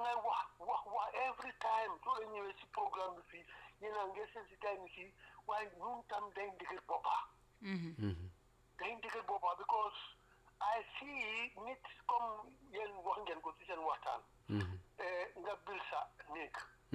ngay wax wax wax every time soo la ñëwee si programme bi fii yéen a ngi sensitime yi fii waaye ñun tam dañ dëgër boppa dañ dëgër boppa because I see nit comme yéen wax ngeen ko ci seen waxtaan nga bil sa néeg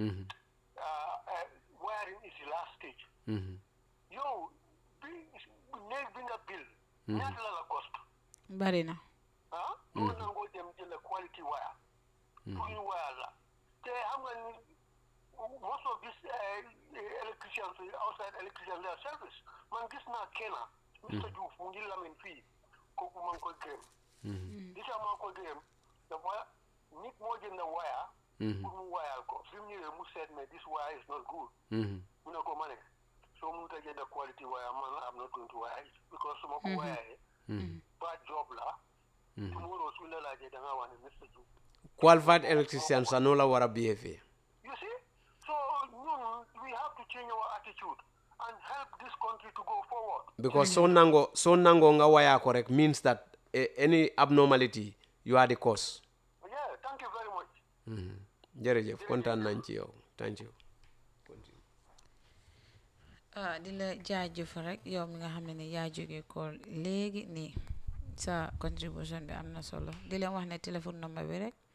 wiring is the last stage yow bi néeg bi nga bil ñaata la la cost bari na ah mën na ngoo dem jënd quality wire pour ñu wire la te xam nga ni most of this electricians outside electrician their service man gis naa kenn Mr Diouf mu ngi lamin fii kooku maa ngi koy gërëm li tax maa ngi koy gërëm dafa nit moo jënd wire pour mu wayal ko fi mu ñëwee mu seet ne this wire is not good mu ne ko ma ne soo mënut a jënd quality wire man am not going to wire it because su ma ko wayee bad job la tomorrow su la laajee da ngaa wax ne Mr Diouf qualified electrician sa noo la war a behave You see? So ñun, we have to change our attitude and help this country to go forward. because so nango so nango nga waya ko rek means that eh, any abnormality you are the cause Yeah, thank you very much. jërëjëf kontaan nañ ci yow thank you ah di la jaajëf rek yow mi nga xam ne ni yaa jóge ko léegi nii sa contribution bi am na solo di leen wax ne téléphone number bi rek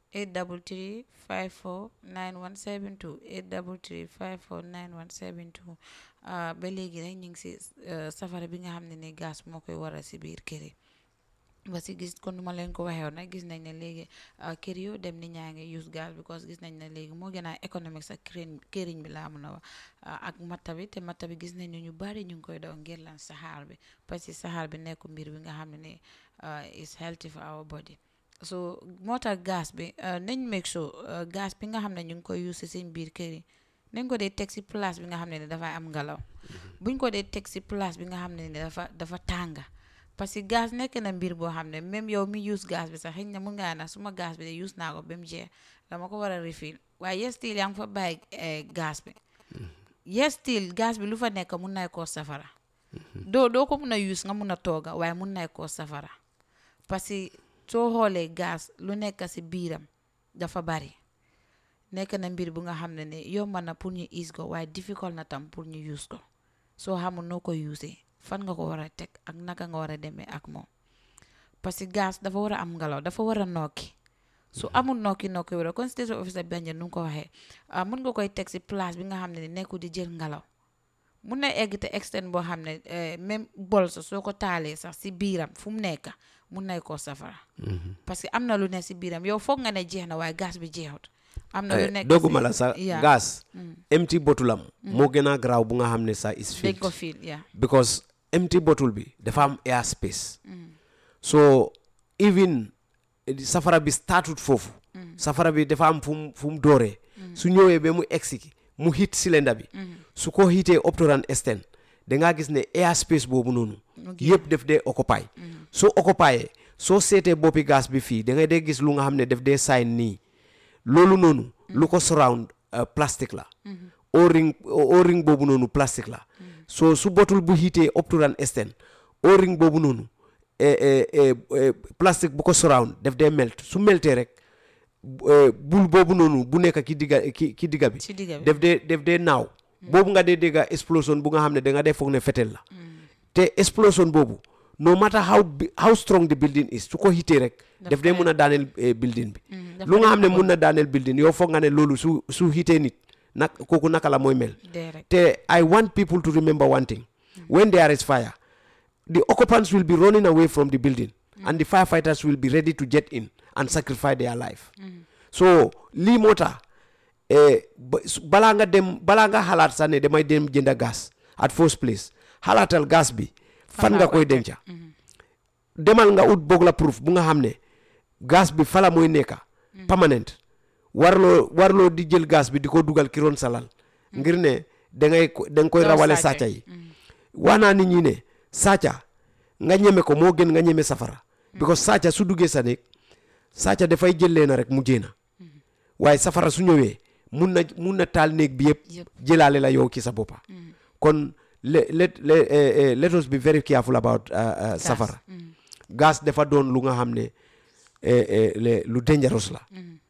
833 54 9172 833 54 9172 ah ba léegi rek ñu ngi si eh, safara bi nga xam ne ni gaz moo koy waral si biir kër yi ba si gis kon nu ma leen ko waxee woon nag gis nañ ne léegi ah, kër yoo dem ni ñaa ngi use gaz because gis nañ ne léegi moo gën a économique sax këriñ këriñ bi laa mun a wax ah, ak matta bi te matta bi gis nañ ne ñu bari ñu ngi koy daw ngir lan saxaar bi parce que saxaar bi nekku mbir bi nga xam ne ni ah, is healthy for our body so moo tax gaz bi ah, nañ make sure ah, gaz bi nga xam ne ñu ngi koy use si seen biir kër yi nañ ko dee teg si place bi nga xam ne ni dafay am ngelaw buñ ko dee teg si place bi nga xam ne ni dafa dafa tànga parce que gaz nekk na mbir boo xam ne même yow mi use gaz bi sax xëy na mun ngaa na suma gaz bi de use naa ko ba mu jeex dama ko war a refill waaye yes still yaa ngi fa bàyyi eh, gaz bi yes still gaz bi lu fa nekk mun nay koo safara doo doo ko mun a use nga mun a tooga waaye mun nay koo safara parce que soo xoolee gaz lu nekk si biiram dafa bari nekk na mbir bu nga xam ne ne yomb na pour ñu use ko waaye difficult na tam pour ñu use ko soo xamul noo ko usee fan nga ko war a teg ak naka nga war a demee ak moom parce que gaz dafa war a am ngelaw dafa war a nokki su amul nokki nokki wala kon station officer Banjul nu nga ko waxee ah mun nga koy teg si place bi nga xam ne ni nekkul di jël ngelaw mun na egg te extend boo xam ne eh, même bol sa soo ko taalee sax si biiram fu mu nekk mun nay koo safara parce que am na lu ne si biiram yow foog nga ne jeex na waaye gaz bi jeexut am na lu nekk dogguma si- la sa yeah. gas empty bottle am moo gën a garaaw bu nga xam ne sa is dañ filled ko fiil yeah because empty bottle bi dafa am air space so even eh, safara bi startut foofu safara bi dafa am fu mu fu mu dooree su ñëwee ba mu egsi mu hit cylinder bi su ko hitee up to an extent da ngaa gis ne air space boobu noonu yëpp def dee occupy soo occupyee soo seetee boppi gaz bi fii da ngay dee gis lu nga xam ne def dee sign nii loolu noonu lu ko surround uh, plastique la o-ring o-ring boobu noonu plastique la so su botul bu hiitee up to an extent o-ring boobu noonu eh, eh, eh, eh, plastique bu ko surround def dee melt su meltee rek bu- eh, bul boobu noonu bu nekk ki digga ki ki digga bi ci digga bi def dee def dee naaw boobu nga dee dégga explosion bu nga xam ne da nga dee foog ne fetel la te explosion boobu no matter how bi- how strong the building is su ko hitee rek def dee mun a daaneel eh, building bi dafa lu nga xam ne def mun na daaneel building yow foog nga ne loolu su su hitee nit nag kooku naka la mooy mel dee rek te I want people to remember one thing when there is fire the occupants will be running away from the building and the firefighters will be ready to jet in and sacrifice their life so lii moo tax eh, ba- su- balaa nga dem balaa nga xalaat sax ne damay dem jënda gas at first place xalaatal gas bi fan nga koy denca demal nga ut boog la proof bu nga xam ne gas bi fala mooy nekka permanent warloo warloo di jël gas bi di ko dugal ki roon salal ngir ne dangay ko da nga koy Doo rawale sàcca. sàcca yi wax naa nit ñi ne sàcca nga ñeme ko moo gën nga ñeme safara because sàcca su duggee sa néeg sàcca dafay jël leena rek mu jéena waaye safara su ñëwee mun na mun na taal néeg bi yëpp Yëpp. jëlaale la yow ci sa boppa kon le let le- eh, eh, let us be very careful about uh, uh, safara gas dafa doon lu nga xam ne eh, eh, le- lu dangerous la